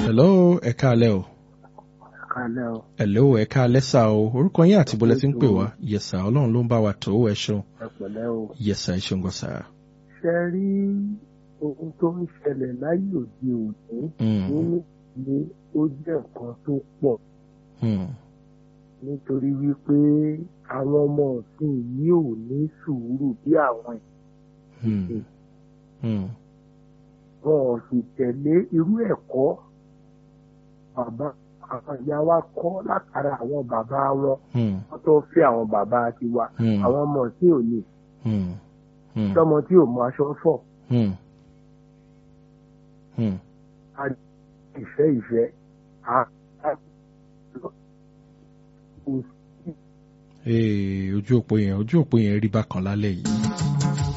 hello ẹ káalẹ́ o. kalẹ́ o hello ẹ káalẹ́ sà o orúkọ yín àti bọ́lẹ̀ tí ń pè wá yes sà ọlọ́run ló ń bá wa tó ẹ ṣeun ẹ pẹ̀lẹ́ o. yes sà ẹ ṣeun gan sà. ṣe rí ohun tó ń ṣẹlẹ̀ láyé òde òní Mm, nínú ilé ó jẹ́ nǹkan tó pọ̀ mm, nítorí wípé àwọn ọmọ ọ̀sìn yìí ò ní sùúrù bí àwọn mm, mm, wọn ò sì tẹ̀lé irú ẹ̀kọ́ bàbá àwọn ìyá wa kọ́ látara àwọn bàbá wọn mm, wọ́n tó fẹ́ àwọn bàbá tiwa mm, àwọn ọmọ ọ̀sìn ò ní mm, mm, tọmọ tí ò mọ aṣọ fọ̀ mm, mm. ìfẹ́ ìfẹ́ á á kò sí Ee, ojú òpó yẹn ojú òpó yẹn rí bákan lálẹ́ yìí.